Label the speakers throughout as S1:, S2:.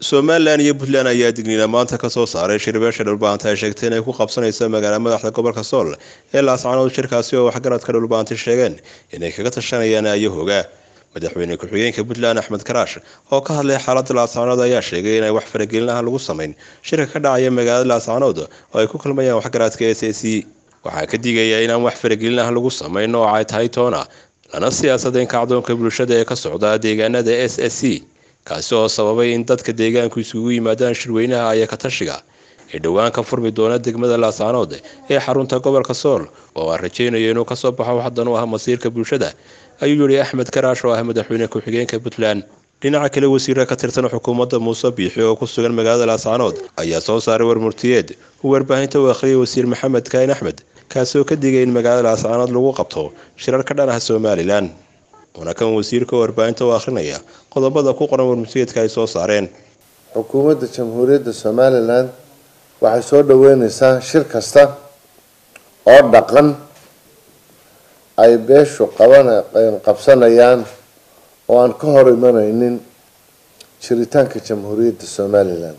S1: somalilan iyo puntland ayaa digniina maanta kasoo saaray shirbeesha dhulbaanta ay sheegtay inay ku qabsanayso magaala madaxda gobolka sool ee laascanood shirkaasi oo waxgaradka dhulbaanti sheegeen inay kaga tashanayaan ayahooga madaxweyne ku-xigeenka puntland axmed karaash oo ka hadlay xaalada laascanood ayaa sheegay inay wax faragelin ah lagu samayn shirka ka dhacaya magaalada laascanood oo ay ku kulmayaan waxgaradka s a c waxaa ka digaya inaan wax faragelin ah lagu samayn oo ay tahay toona lana siyaasadayn kacdoonka bulshada ee ka socda deegaanada s s c kaasi oo sababay in dadka deegaanku isugu yimaadaan shirweynaha aya ka tashiga ee dhowaan ka furmi doona degmada laascanood ee xarunta gobolka sool oo aan rajaynayo inuu kasoo baxo waxdan u ah masiirka bulshada ayuu yihi axmed karaash oo ah madaxweyne ku-xigeenka puntland dhinaca kale wasiira ka tirsan xukuumadda muuse biixi oo ku sugan magaalada laascanood ayaa soo saaray warmurtiyeed uu warbaahinta u akhriyay wasiir maxamed kaain axmed kaasi oo ka digay in magaalada laascanood lagu qabto shirar ka dhan ah somalilan waana kan wasiirka warbaahinta u akhrinaya qodobada ku qoran warmurtiyeedka ay soo saareen
S2: xukuumadda jamhuuriyadda somalilan waxay soo dhaweyneysaa shir kasta oo dhaqan ay beeshu qaban qabsanayaan oo aan ka hor imaneynin jiritaanka jamhuuriyadda somalilan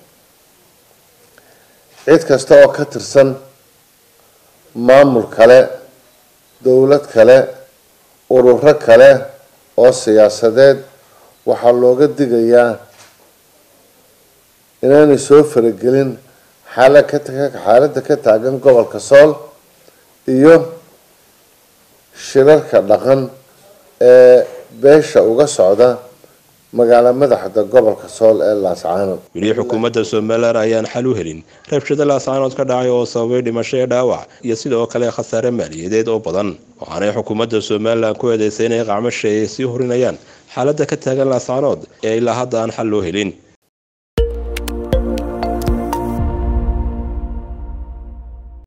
S2: cid kasta oo ka tirsan maamul kale dowlad kale ururo kale oo siyaasadeed waxaa looga digayaa inaanay soo faragelin xaaladda ka taagan gobolka sool iyo shirarka dhaqan ee beesha uga socda magaala madaxda gobolka sool ee laascaanood
S1: weli xukuumadda somalilan ayaan xal u helin rabshada laascaanood ka dhacay oo sababay dhimasho ee dhaawac iyo sidoo kale khasaare maaliyadeed oo badan waxaanay xukuumadda somalilan ku eedeysay inay qacmasha ay sii horinayaan xaaladda ka taagan laascaanood ee ilaa hadda aan xal loo helin